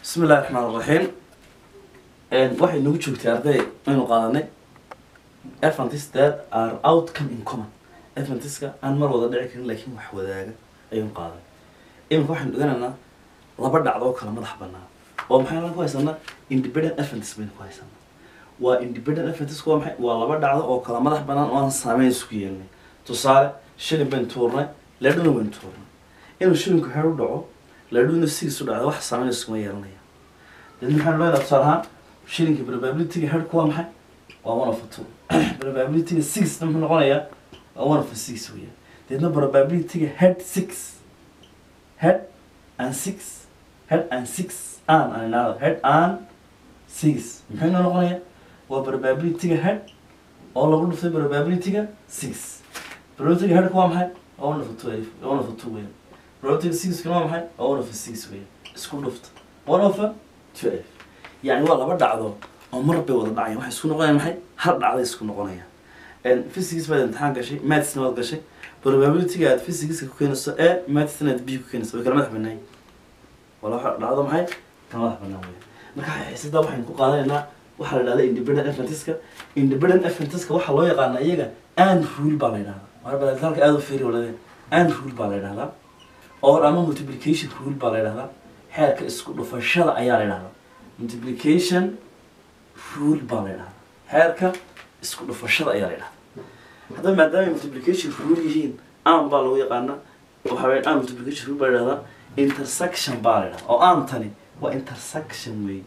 bismi illahi raxmaan raxiim waxay nagu joogtay arday aynu qaadanay adventist that are outcome in common adventiska aan mar wada dhici karin laakiin wax wadaaga ayaynu qaadanay iminka waxaynu dhiganaynaa laba dhacdo oo kala madax banaan oo maxaynu ku haysanaa independent adventist baynu ku haysanaa waa independent adventist waa maxay waa laba dhacdo oo kala madax banaan oo aan saameyn isku yeelnay tusaale shilin baynu tuurnay ledhuna baynu tuurnay inuu shilinku xeer u dhaco ledhuna sidiisu dhacda wax saameyn iskuma yeelanaya dad maxaynu leedahay tusaale ahaan shilinka probabilityga headku waa maxay waa one of a two probabilityga sixna muxuu noqonayaa waa one of a six weeyaan deedna probabilityga head six head and six head and six an and another head and six muxuu noo noqonayaa waa probabilityga head oo lagu dhuftay probabilityga six probabilityga headku waa maxay waa one of a twelve one of a two weeyaan probabilityga sixkuna waa maxay waa one of a six weeyaan isku dhufta one of a twelve yani waa laba dhacdo oo mar bay wada dhacayaan waxay isku noqonayaan maxay hal dhacday isku noqonayaan physics baad imtixaan gashay mathsna waad gashay probabilityga aad physicska ku keenayso e mathsna aad b ku keenayso way kala madax banaayin waa laba dhacdo maxay kala madax banaan weya marka xiisada waxaynu ku qaadanaynaa waxaa la dhahda independent adventiska independent adventiska waxaa loo yaqaana iyaga and rule baa la yidhahdaa marba halka aada u fiiri waladeen and rule baa la yidhahdaa or ama multiplication rule baa la yidhahdaa xeerka isku dhufashada ayaa la yidhahdaa multiplication rule baa la yidhahdaa xeerka isku dhufashada ayaa la yidhahdaa haddaba maadaama multiplication rule yihiin am baa lagu yaqaana waxa weya am multiplication rule baa la yidhahdaa intersection baa la yidhahdaa oo aantani waa intersection wey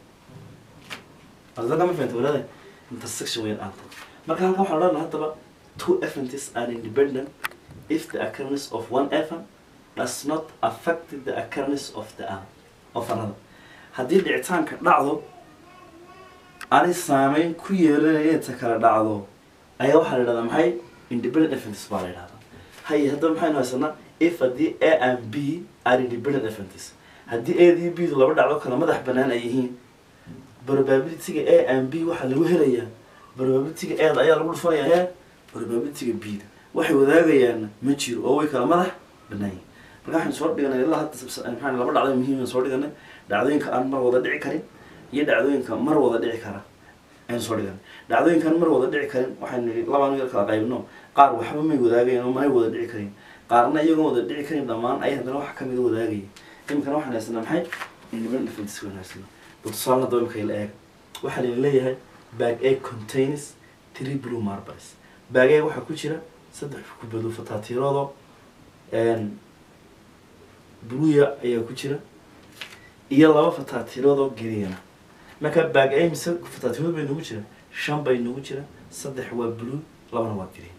adaka ma fahanta walaada intersection weyn aantani marka halkan waxaan odhan haddaba two events are independent if the occurrence of one event does not affect the occurrence of the other of another haddii dhicitaanka dhacdo aanay saameyn ku yeelanaya inta kala dhacdo ayaa waxaa la yidhahdaa maxay independent events baa la yidhahdaa haye haddaba maxaynu haysanaa if haddii a and b are independent events haddii a dii b du laba dhacdo kala madax banaan ay yihiin probabilityga a and b waxaa lagu helayaa probabilityga eeda ayaa lagu dhufanayaa probabilityga b da waxay wadaagayaanna ma jiro oo way kala madax banaan yihiin marka waxaynu soo dhiganay ilaa hadda maxaa laba dhacdo muhiim soo dhiganay dhacdooyinka aan mar wada dhici karin iyo dhacdooyinka mar wada dhici kara aynu soo dhiganay dhacdooyinkaan mar wada dhici karin waxaynu nihi labaan yar kala qaybno qaar waxba may wadaagayan oo manay wada dhici karin qaarna iyagoon wada dhici karin dhammaan ay haddana wax kamid wadaagaya imikana waxaan haysanaa maxay independent defense waan haysanaa tusaale hadaba imika la eega waxaa layna leeyahay bag a contains three blue marbles bag a waxaa ku jira saddex kubado fataatiiroodo bluya ayaa ku jira iyo laba fataatiiroodoo geriana marka bag a mise fataatiirood bay nagu jira shan bay nagu jira saddex waa blue labana waa green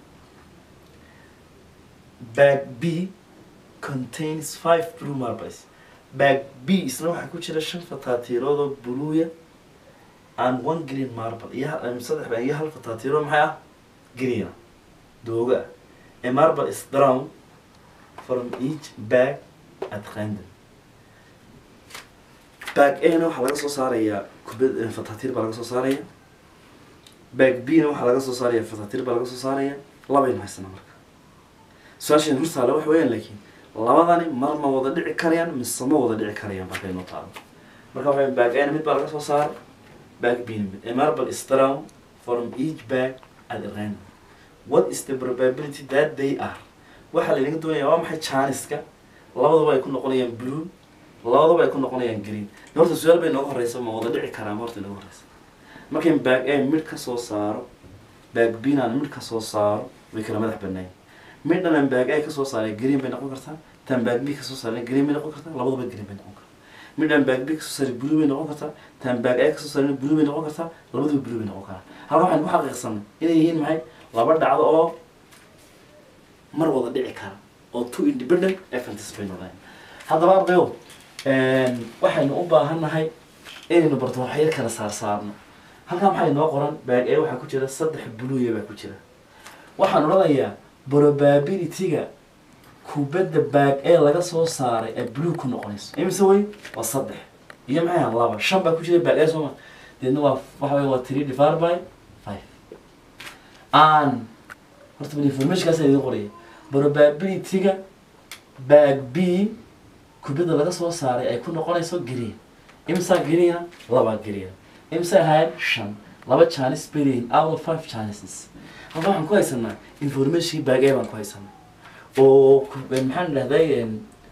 bag b contains five blue marbles bag b isna waxaa ku jira shan fataatiiroodoo bluya and one green marble iyo saddex ba iyo hal fataatiiro maxay ah greena dooga ah a marble is drawn from each bag at random bag a na waxaa laga soo saarayaa kubad fataatiir baa laga soo saaraya bag b na waxaa laga soo saaraya fataatiir baa laga soo saaraya labaynu haysana marka su-aashan hortaale wax weeyaan laakiin labadani mar ma wada dhici karayaan mise ma wada dhici karayaan markay noo taalo marka waxa bag a na mid baa laga soo saaray bag b na mid a marble is drawn from each bag at random what is the probability that they are waxaa laynaga doonaya waa maxay janiska labadaba ay ku noqonayaan blue labadaba ay ku noqonayaan green horta su-aal bay nooga horeysa ma wada dhici karaa ma horta nooga horeysa markayn bag a midh ka soo saaro bag b naan midh ka soo saaro way kala madax banaayin midhan aan bag a ka soo saaray green bay noqon kartaa tan bag b ka soo saaray green bay noqon kartaa labadaba green bay noqon kartaa midhan bag b ka soo saaray blue bay noqon kartaa tan bag a ka soo saaray blue bay noqon kartaa labadaba blue bay noqon karaa halka waxaan ku xaqiiqsanay inay yihiin maxay laba dhacdo oo mar wada dhici kara oo two independent events bay noqdeen haddaba ardayo waxaynu u baahannahay inaynu barto waxyar kala saarsaarno halkaa maxaa inoo qoran bag a waxaa ku jira saddex bluya baa ku jira waxaan odhanayaa probabilityga kubadda bag a laga soo saaray ee blue ku noqonayso imise wey waa saddex iyo maxay ahaan laba shan baa ku jira bag a sooma deedna waa waxa wey waa three divided by five an horta bal informationkaasa idin qoraya probabilityga bag b kubadda laga soo saaray ay ku noqonayso green imsaa geliina labaa geliina imsa ahaayeen shan laba jaanis bay leeyihin out of five janises halka waxaan ku haysanaa information baag ee baan ku haysanaa oo ku- maxaan dhahday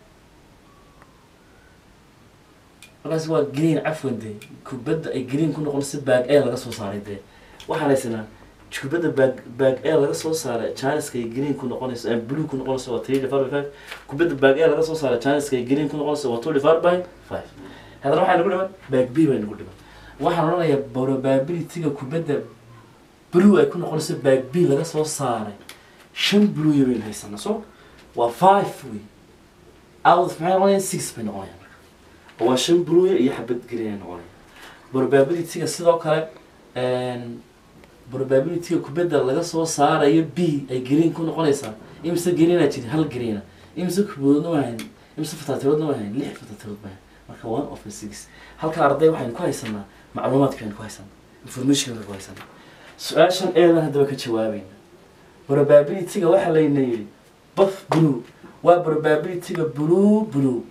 markaas waa green cafwan dee kubadda ay green ku noqonayso baag ee laga soo saaray dee waxaan haysanaa kubadda baag baag ee laga soo saaray janiska ay green ku noqonayso ee blue ku noqonayso waa three divided by five kubadda baag ee laga soo saaray janiska ay green ku noqonayso waa two divided by five haddana waxaa nagu dhiman baag b baa nagu dhiman waxaan odhanayaa probability-ga kubadda blue ay ku noqonayso baag b laga soo saaray shan blue baynu haysanaa so waa five wey out maxay noqonayaan six bay noqonayaan marka waa shan blue iyo xabad green ay noqonayaan probability-ga sidoo kale een, probability-ga kubadda laga soo saarayo b ay green ku noqonaysaa imise greenaa jira hal greena imise kuboodna waa hayn imise fatatiroodna waa hayn lix fatatirood baa hayn marka one of the six halka arday waxaynu ku haysanaa macluumaadka aynu ku haysanaa information ku haysanaa su-aashan eedan haddaba ka jawaabayna probability-ga waxaa layna yidhi buff blue waa probability-ga blue blue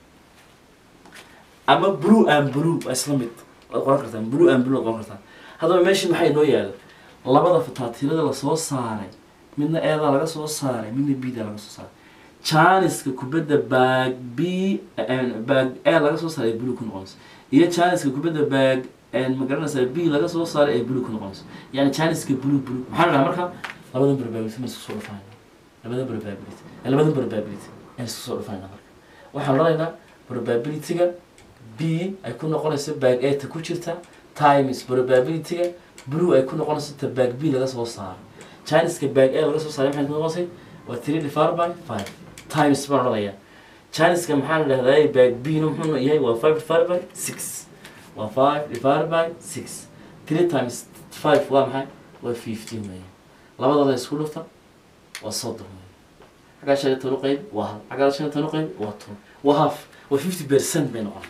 ama blue and blue waa isla mid waad qoran kartaan blue and blue waad qoran kartaan haddaba meesha maxaa inoo yaala labada fataatirada lasoo saaray midna eedaa laga soo saaray midna bida laga soo saaray janiska kubadda baag b baag e laga soo saaray ee blue ku noqonayso iyo janiska kubadda baag ma garanaysaa b laga soo saaray ee blue ku noqonayso yani janiska blue blue maxaa la dhahaa marka labadan probability ma isku soo dhufayna labadan probability eh, labadan probability aan isku soo dhufayna marka waxaan odhanaynaa probability-ga b ay ku noqonayso baag a ta ku jirta times probability-ga blue ay ku noqonayso ta baag b laga soo saaro janiska baag a laga soo saaray maxay ku noqonaysay waa three divided by five times baan odhanayaa janiska maxaa la dhahdaa baag b na muxuu yahay waa five divided by six waa five divided by six three times five waa maxay waa fifteen weeye labadooda isku dhufta waa soddon weeye xaggaa shan iyo toban u qayb waa hal xaggaa shan iyo toban u qayb waa toban waa half waa fifty percent bay noqon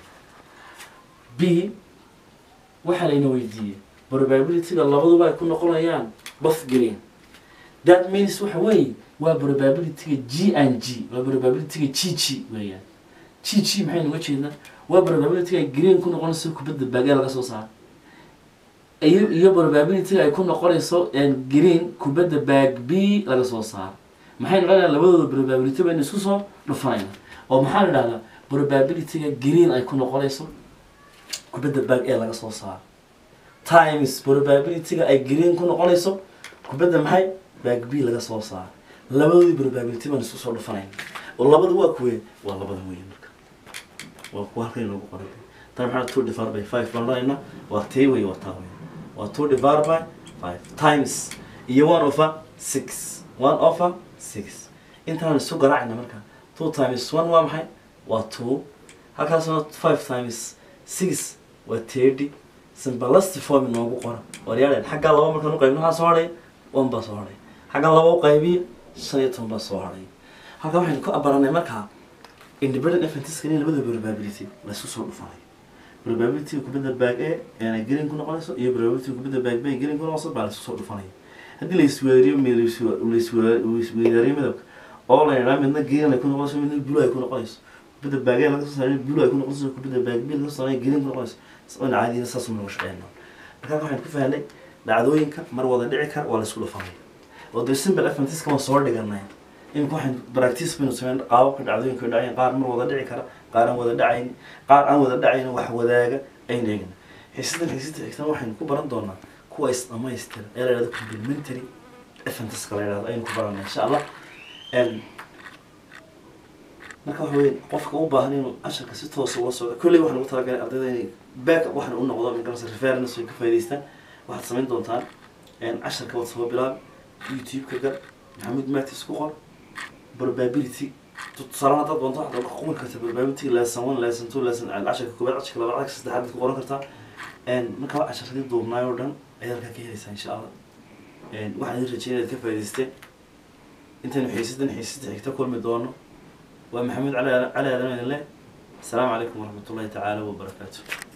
b waxaa layna weydiiyey probability-ga labaduba ay ku noqonayaan both green that means waxa weeye waa probability-ga g and g waa probability-ga g g weeyaan g g maxaynu uga jeednaa waa probability-ga ay green ku noqonayso kubadda baagee laga soo saaro iyo iyo probability ay ku noqonayso een, green kubadda baag b laga soo saaro maxaynu dhahdaa labadooda probability baynu isku soo dhufanayna oo maxaa la dhahdaa probability-ga green ay ku noqonayso kubadda baag ee laga soo saaro times probability-ga ay green ku noqonayso kubadda maxay baag b laga soo saaro labadoodii probability baan isku soo dhufanayna oo labada waa kuwe waa labada weeye marka waa kuwa halkan inoogu qoran tan maxaa two divided by five baan odhanaynaa waa tee wey waa taa wey waa two divided by five times iyo one over six one over six intaan isu garaacayna marka two times one waa maxay waa two halkaasna five times six waa thirty simbalasti form inoogu qora waryaaleen xaggaa laba markaan u qaybno waxaa soo hadhay one baa soo hadhay xaggan laba u qaybiyo shan iyo toban baa soo hadhay halkaa waxaynu ku abaranay markaa independent eventiskan in labada probability la isku soo dhufanayo probability kubadda baag e aanay green ku noqonayso iyo probability kubadda baag b ay green ku noqonayso baa la isku soo dhufanaya haddii la isweeriyo mi- la iswe- la iswe- la isweeriyo midabka oo la yidhaha midna green ay ku noqonayso midna blue ay ku noqonayso kubadda baag e laga soo saaray blue ay ku noqonayso kubadda baag b laga soo saaray green ku noqonayso oon caadiina saas uma shaqeyno markaa waxaan ku fahnay dhacdooyinka mar wada dhici kara waa la isku dhufanaya oo dee simple eventiskan waan soo dhiganay imika waxaan practice baynu sameyn qaababka dhacdooyinka dhacayeen qaar mar wada dhici kara qaar aan wada dhacayn qaar aan wada dhacayn wax wadaaga aynu eegna xiisadan xiisada xigtan waxaynu ku baran doonaa kuwa is dhamaystira ee la yidhahdo complementary eventiska la yidhahdo ayaynu ku baranaa insha allah Em, marka waxa weye qofka u baahan inuu casharka si toosa ula socdo kolley waxaan ugu talagalay ardayda inay back waxaan u noqdo magarasa reference ay ka faa'idaystaan waxaad samayn doontaan een, casharka waad soo bilaab youtube-ka gal maxamuud matis ku qor probability tusaale haddaad doonto waxaad ku qori kartaa probability lesson one lesson two lesson casharka koobaad casharka labaad casharka saddexaad ku qoran kartaa een, marka waa casharadii duubnaay oo dhan ayaad halkaa ka helaysaa insha allah een, waxaan idin rajeynaya inaad ka faa'idaysteen intaynu xiisadan xiisada xigta kulmi doono waa maxamuud cali cali aadan idin leh asalaamu calaykum waraxmat ullahi tacaala wabarakaatu